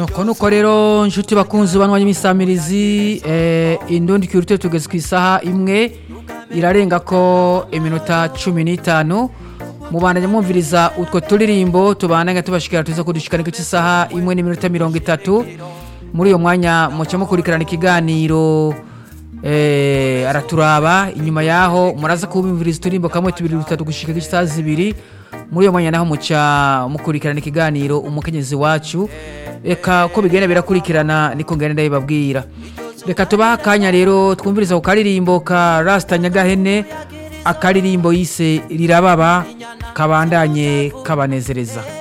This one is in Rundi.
nuko nuko rero nshuti bakunzi banwanya imisamirizi eh, indundi kirute tugeze ku isaha imwe irarenga ko iminota cumi n'itanu mubandanya mwumviriza utwo turirimbo tubandanya tubashikira tuza kudushikana cy'isaha imwe n'iminota mirongo itatu muri uyo mwanya muca mukurikirana ikiganiro eh, araturaba inyuma yaho muraza kubimviriza uturimbo kamwe tubiri dutatu gushika isaha zibiri muri uyo mwanya naho muca mukurikirana ikiganiro umukenyezi wacu reka uko bigenda birakurikirana niko ngenda ndabibabwira reka tubaha akanya rero twumviriza ku karirimbo ka rasita nyagahene akaririmbo yise rirababa kabandanye kabanezereza